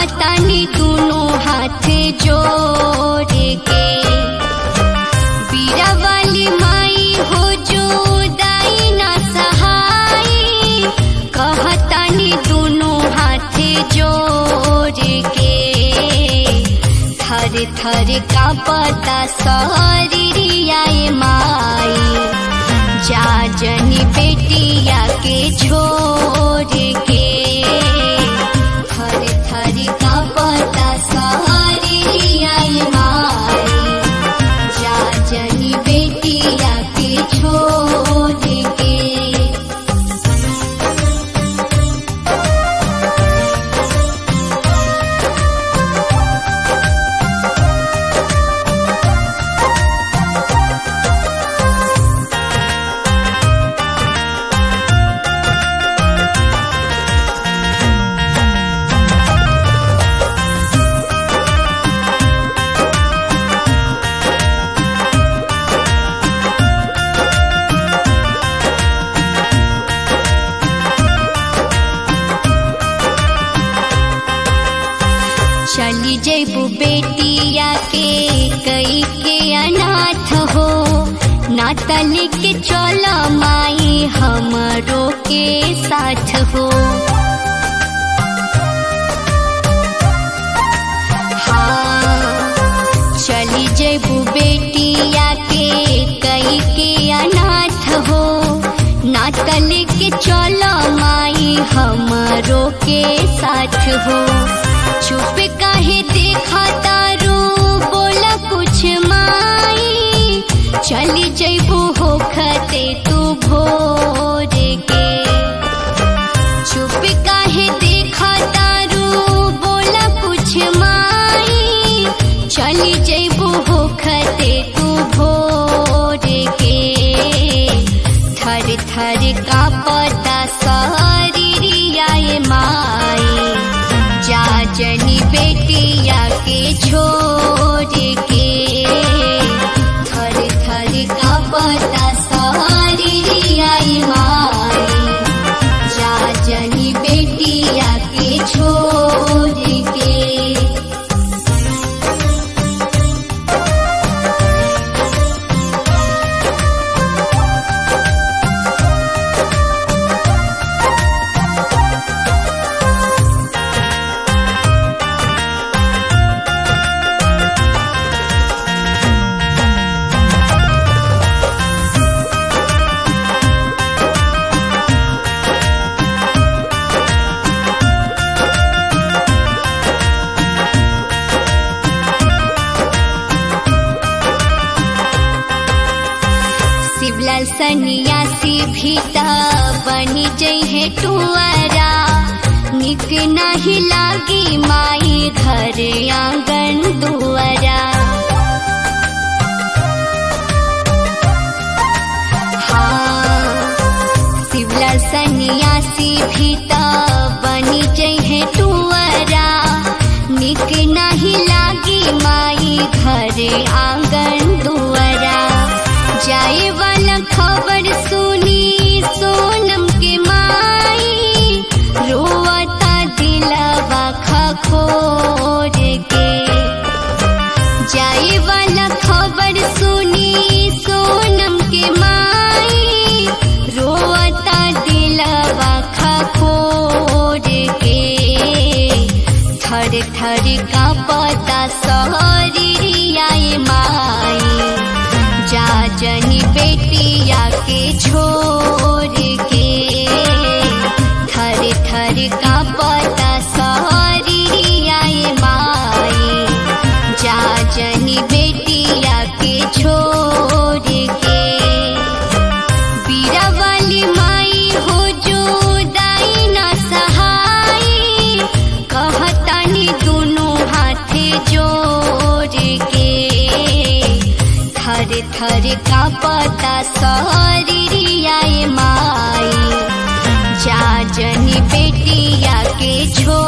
कहतानी दोनों हाथ जोड़ के बीरा वाली माई हो जो दाई ना सहाई कहतानी दोनों हाथ जोड़ के थर थर का पता सहरियाए माई जा जनी बेटिया के छोड़ के थर थर का पता सहरियाए माई जा जनी बेटिया के छोड़ के चली जैबू बेटिया के कई के अनाथ हो नाता लेके चला माई हमरो के साथ हो हाँ चली जैबू बेटिया के कई के अनाथ हो नाता लेके चला माई हमरो के साथ हो चुप काहे देखा तारू बोला कुछ माई चली जैबू हो खते तू भोर के चुप काहे देखा तारू बोला कुछ माई चली जैबू हो खते तू भोर के थर थर का पता सहरियाए माई जा जनी बेटिया के छोड़ के थर थर का पता सहरियाए माई जा जनी बेटिया के छोड़ के शिवलाल सन्यासी भीता बनी जइहे टुआरा निक नाही लागी माई घर आंगन दुआरा हाँ शिवलाल सन्यासी भीता बनी जइहे टुआरा निक नाही लागी माई घर आंगन दुआरा जाए वाला खबर सुनी सोनम के माई रोवता दिलवा खखोर के जाए वाला खबर सुनी सोनम के माई रोवता दिलवा खखोर के थर थर का पता सहरियाए माई जा जनी बेटिया के छोड़ के थर थर का पता सहरियाए माई जा जनी बेटिया के छोड़ के बीरा वाली माई हो जो दाई ना सहाई कहतानी दोनों हाथ जोड़ के थर थर का पता सहरियाए माई जा जनी बेटिया के छोड़